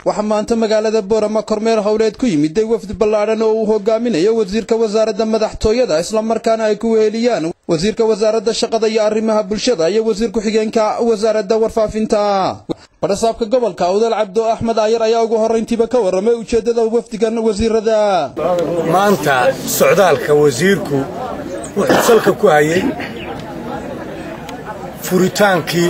waxaa maanta magaalada boorama kormeer howleed ku yimiday wafdi ballaadhan oo uu hogaaminayo wasiirka wasaaradda madaxtooyada islamarkaana ay ku weheliyaan wasiirka wasaaradda shaqada iyo arrimaha bulshada iyo wasiir ku-xigeenka wasaaradda warfaafinta badhasaabka gobolka awdal cabdo axmed aayar ayaa ugu horrayntiiba ka warramay ujeeddada wafdigan wasiirada maanta socdaalka wasiirku wuxuu salka ku hayay furitaankii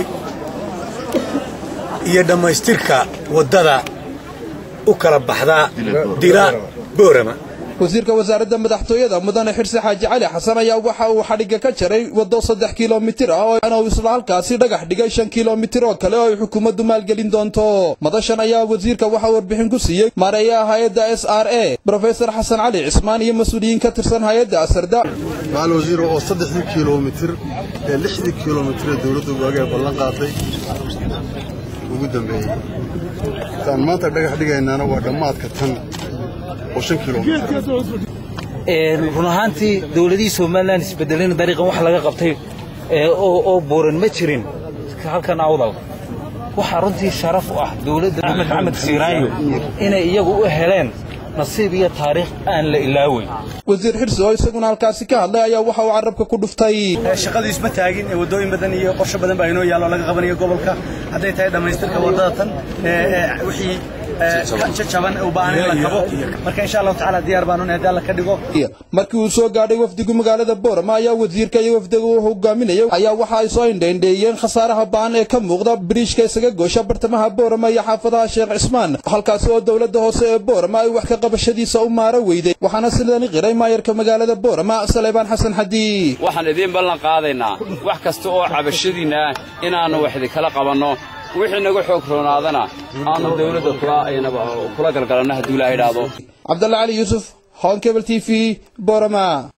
iyo dhammaystirka waddada u kala baxda dila boorama wasiirka wasaaradda madaxtooyada mudane xirsi xaaji cali xasan ayaa waxa uu xadhigga ka jaray waddo saddex kilomitir ah oo uu isla halkaasi dhagax dhigay shan kilomitir oo kale oo ay xukuumaddu maalgelin doonto madashan ayaa wasiirka waxaa warbixin ku siiyey maareeyaha hay-adda s r a brofesor xasan cali cismaan iyo mas-uuliyiin ka tirsan hay-adda asarda macal wasiir oo saddexdii kilomitir ee lixdii kilomitir ee dowladda waagee ballan qaaday ugu dambeeyey taan maanta dhagax dhigaynaana waa dhammaadka tan oo shan kilomitir run ahaantii dowladihii somalilan isbedelina dariiqan wax laga qabtay oo buuran ma jirin halkan awdal waxaa runtii sharaf u ah dowladda axmed maxamed siiraayo inay iyagu u heleen nasiib iyo taariikh aan la ilaaweyn wasiir xirsi oo isaguna halkaasi ka hadlay ayaa waxa uu carrabka ku dhuftay shaqadu isma taagin ee waddooyin badan iyo qorshe badan baa inoo yaallo laga qabanayo gobolka hadday tahay dhammaystirka waddada tan wixii jajaban u baahan in la kabo marka insha allahu tacaala diyaar baanu haddii alla ka dhigo markii uu soo gaadhay wafdigu magaalada boorama ayaa wasiirka iyo wafdiga uu hogaaminaya ayaa waxa ay soo indhaindheeyeen khasaaraha ba'an ee ka muuqda biriishka isaga goosha bartamaha boorama iyo xaafadaha sheekh cismaan halkaasi oo dowladda hoose ee boorama ay wax ka qabashadiisa u maaro weyday waxaana sidani qiray maayarka magaalada boorama saleebaan xasan xadii waxaan idiin ballan qaadaynaa wax kasta oo cabashadiinna ah inaannu wax idinkala qabanno wixii naga xoog roonaadana aanu dawladda kula galgalanno hadduu ilaa idhaahdo cabdalla cali yuusuf honkebel t v boorama